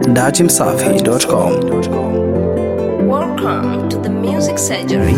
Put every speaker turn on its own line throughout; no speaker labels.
datimsafi.com.
Welcome to the Music Surgery.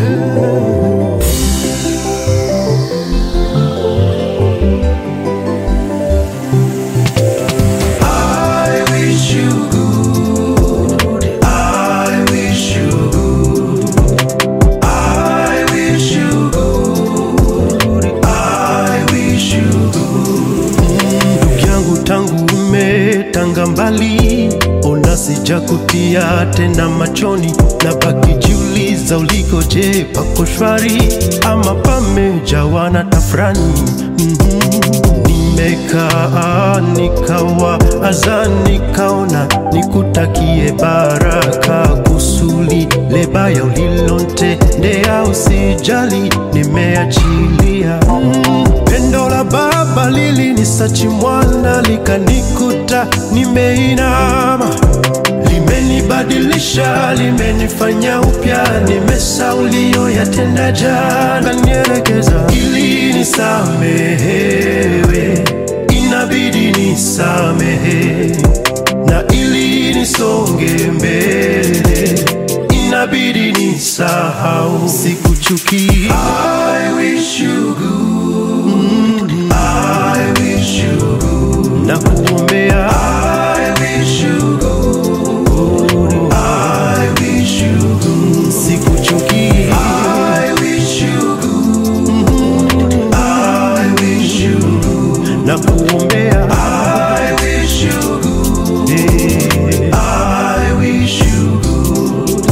I wish you good. I wish you good. I wish you good. I wish you good. Ndugu yangu tangu umetanga mbali, ona sijakutia tena machoni, na baki jiuliza uliko, je, pako shwari ama pamejawa na tafrani? Mhm. Nimekaa nikawa aza nikaona nikutakie baraka kusuli lebaya ulilontendea usijali nimeachilia mm. Pendo la baba lilinisachi mwana likanikuta nimeinama limenibadilisha limenifanya upya nimesaulio yatenda jana nielekeza ili nisamehewe inabidi nisamehe na ili nisonge mbele inabidi nisahau sikuchuki I wish you good. I wish you good. na kuombea I wish you good. I wish you good. sikuchuki I wish you good. I wish you good. na kuombea I wish you good. Yeah. I wish you good.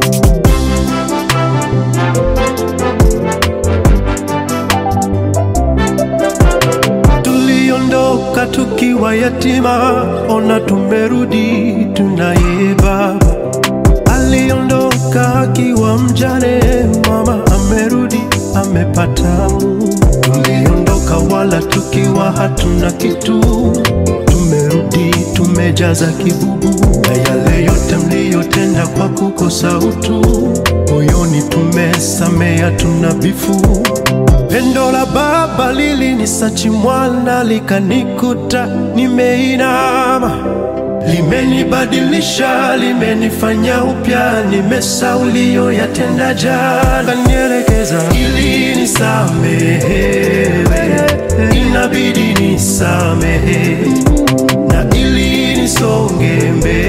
tuliondoka tukiwa yatima, ona tumerudi tunaye baba. Aliondoka akiwa mjane, mama amerudi amepata Mungu. Tuliondoka wala tukiwa hatuna kitu, tumerudi tumejaza kibubu, na yale yote mliyotenda kwa kukosa utu, moyoni tumesamea, tuna bifu Pendo la baba lilinisachi mwana likanikuta nimeinama, limenibadilisha, limenifanya upya, nimesaulio yatenda jana, nielekeza ili nisamehewe, inabidi nisamehe na ili nisonge mbele